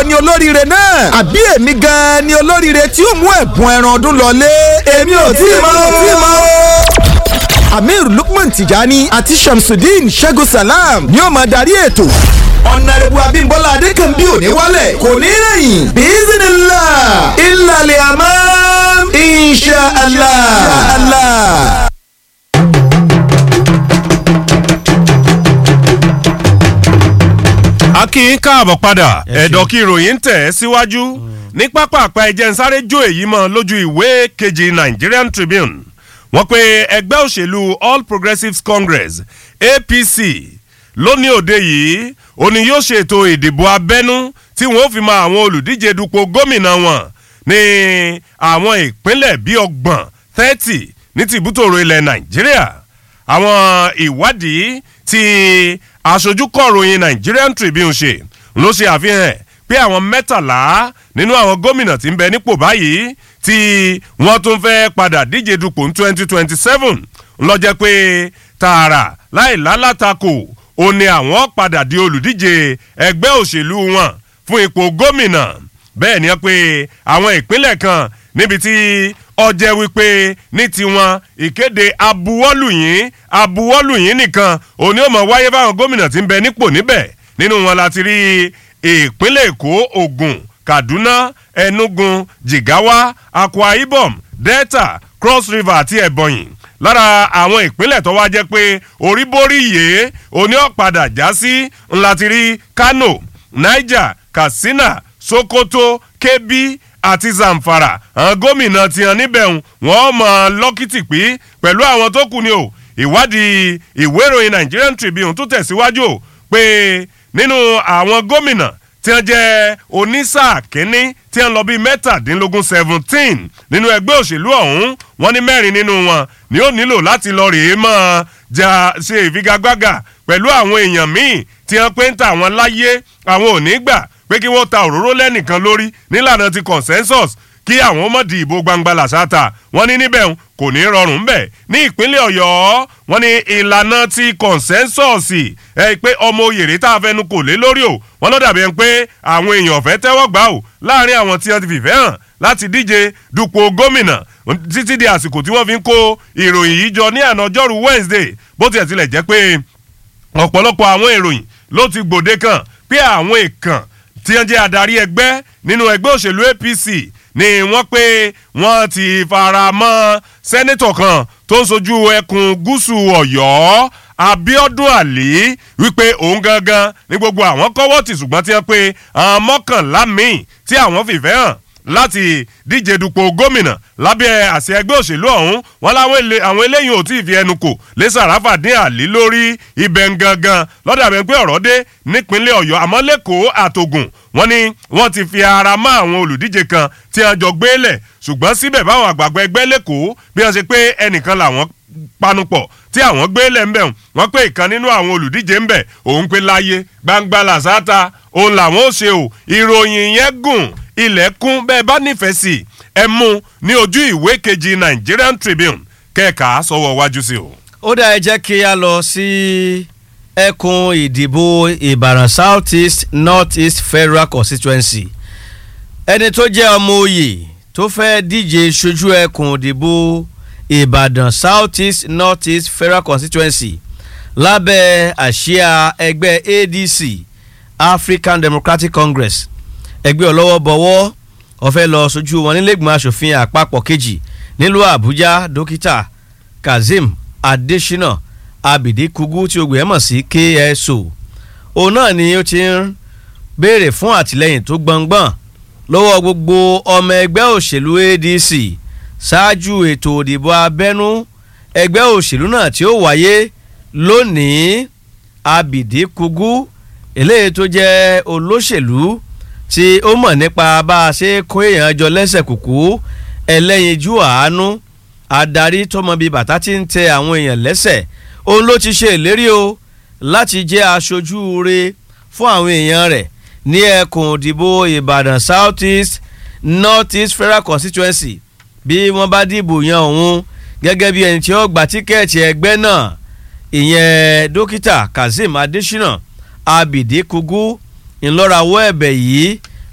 ni olóríire náà àbí èmi gan-an ni olóríire tí ó mú ẹ̀bùn ẹran ọdún lọlé èmi ò tí ì mọ̀ ò tí ì mọ̀ o amir lukman tijani àti shamsuddin ṣẹ́gun salam ni ó máa darí ètò. ọ̀nàrẹ́bù abímbọ́lá adékànbí òní wálẹ̀ kò ní rẹ̀yìn bísínílà ìlàlẹ̀ àmọ́ insha allah. a kí yín káàbọ̀ padà ẹ̀dọ̀ kí ìròyìn ń tẹ̀ ẹ́ síwájú ní pápá àpá ẹ̀jẹ̀ ń sáré jó èyí mọ́ lójú ìwé kejì Nigerian Tribune wọ́n pe ẹgbẹ́ òṣèlú All Progressives Congress APC lónìí òde yìí ó ní yóò ṣètò ìdìbò abẹ́nú tí wọ́n fi mọ àwọn olùdíje dupò gómìnà wọn ní àwọn ìpínlẹ̀ bíi ọgbọ̀n thirty ní tìbútòrò ilẹ̀ Nàìjíríà àwọn ìwádìí tí aṣojú kọ̀ròyìn Nigerian Tribune ṣe ló ṣe àfihàn ẹ̀ pé àwọn mẹ́tàlá nínú àwọn gómìnà tí ń bẹ nípò báyìí tí wọ́n tún fẹ́ padà díje dupò ní twenty twenty seven lọ́jẹ́ pé tààrà láì lálátakò ó ní àwọn padà di olùdíje ẹgbẹ́ òṣèlú wọn fún ipò gómìnà bẹ́ẹ̀ ni pé àwọn ìpínlẹ̀ kan níbi tí ọjẹ́ wípé ní tiwọn ìkéde abuwọ́lùyìn abuwọ́lùyìn nìkan òní ò mọ̀ wáyé fáwọn gómìnà tí ń bẹ nípò níbẹ̀ nínú wọn láti rí ìpínlẹ̀ èkó ògùn kaduna enugu jigawa akwa ibom delta cross river àti ebonyi lára àwọn ìpínlẹ̀ tó wá jẹ́ pé oríborí yìí òní ọ̀padà já sí ńlá ti rí kano niger katsina sokoto kebbi àti zamfara àwọn gómìnà ti hàn níbẹ̀ wọ́n mọ̀ lọ́kìtì pín pẹ̀lú àwọn tó kù ni o ìwádìí ìwé ìròyìn Nigerian Tribune tó tẹ̀síwájú o pé nínú àwọn gómìnà tí wọ́n jẹ́ onísáà kínní tí wọ́n lọ bíi mẹ́tàdínlógún seventeen nínú ẹgbẹ́ òṣèlú ọ̀hún wọ́n ní mẹ́rin nínú wọn ni ó nílò láti lọ rèé mọ́ ja ṣe ìfigagbága pẹ̀lú àwọn èèyàn míì tí wọ́n pé ń ta àwọn láyé àwọn ò ní gbà pé kí wọ́n ta òróró lẹ́nìkan lórí nílànà ti consensus kí àwọn ọmọ di ìbò gbangba làṣàtà wọ́n ní níbẹ̀ kò ní rọrùn bẹ́ẹ̀ ní ìpínlẹ̀ ọ̀yọ́ wọ́n ní ìlànà ti consensus ẹ pé ọmọ òyèrè tá a fẹnu kò lé lórí o wọ́n ló dàbí ẹni pé àwọn èèyàn fẹ́ tẹ́wọ́ gbà o láàrin àwọn tí wọ́n ti fìfẹ́ hàn láti díje dupò gómìnà títí di àsìkò tí wọ́n fi ń kó ìròyìn yìí jọ ní àná ọjọ́rú Wednesday bó tiẹ̀ tilẹ̀ jẹ́ pé ọ̀pọ̀lọpọ̀ àwọn ìròyìn ló ti gbòde kan pé àwọn èèkàn tí wọ́n jẹ́ adarí ẹgbẹ́ nínú ẹgbẹ́ òṣèlú APC ni wọ́n pé wọ́n ti fara mọ́ sẹ́nẹ́tọ̀ kan tó ń sojú ẹkùn gúúsù ọ̀yọ́ Abíọ́dún Àlí wípé òun gangan ní gbogbo àwọn kọ́wọ́ tì ṣùgbọ́n tí wọ́n pé àwọn mọ́kànlá míì tí àwọn fìfẹ́ hàn láti díje dupò gómìnà lábẹ́ àṣẹ ẹgbẹ́ òṣèlú ọ̀hún wọn láwọn àwọn eléyìí ò tí ì fi ẹnu kò lé Sàràfà dín Àlí lórí ibẹ̀ gangan lọ́dà bẹ́ẹ̀ pé ọ̀rọ̀ dé nípínlẹ̀ Ọ̀yọ́ àmọ́ lẹ́kọ̀ọ́ àtògùn wọ́n ní wọ́n ti fi ara mọ́ àwọn olùdíje kan tí wọ́n jọ gbélẹ̀ ṣùgbọ́n síbẹ̀ báwọn àgbààgbà ẹgbẹ́ lẹ́kọ̀ọ́ bí wọ́n ṣe pé ẹnìkan làwọn panupọ̀ tí àwọn gbélẹ̀ ń bẹ̀ wọ́n pé ìkan nínú àwọn olùdíje ń bẹ̀ òun pé láyé gbangba làṣáta òun làwọn ò ṣe o ìròyìn yẹn gùn ilẹ̀kùn bẹ́ẹ̀ bá nífẹ̀ẹ́ sí ẹ mú ní ojú ìwé kejì Nigerian Tribune kẹ́ẹ̀ka sọ́wọ́ wájú sí o. ó dá ẹ jẹ́ kí a lọ sí ẹkùn ìdìbò Ìbàdàn South East North East Federal Constituency ẹni tó jẹ́ ọmọ oyè tó fẹ́ díje ṣojú ẹkùn ìdìbò Ìbàdàn South East North East Federal Constituency lábẹ́ àsíá ẹgbẹ́ ADC African Democratic Congress ẹgbẹ́ ọlọ́wọ́ bọ̀wọ́ ọ̀fẹ́ lọ sojú wọn nílẹ̀gbọ̀n asòfin àpapọ̀ kejì nílùú àbújá dókítà kazeem adesina abidi kugu tí o gbé mọ̀ sí kso òun náà ni ó ti ń béèrè fún àtìlẹ́yìn tó gbọ̀ngbọ̀n lọ́wọ́ gbogbo ọmọ ẹgbẹ́ òṣèlú adc ṣáájú ètò òdìbò abẹ́nú ẹgbẹ́ òṣèlú náà tí ó wáyé lónìí abidi kugu eléyìí tó jẹ́ olóṣèlú tí ó mọ̀ nípa bá a ṣe kó èèyàn jọ lẹ́sẹ̀ kùkú ẹlẹ́yinjú àánú adarí tọmọ bíi bàtà tí ń tẹ àwọn èèyàn lẹ́sẹ̀ òun ló ti ṣe ìlérí o láti jẹ́ aṣojú re fún àwọn èèyàn rẹ̀ ní ẹkùn ìdìbò ìbàdàn south east north east federal constituency bí wọ́n bá dìbò yan òun gẹ́gẹ́ bí ẹni tí ó gba tíkẹ́ẹ̀tì ẹgbẹ́ náà ìyẹn dókítà kazeem adesina abidi kugu ńlọrawọ́ ẹ̀bẹ̀ yìí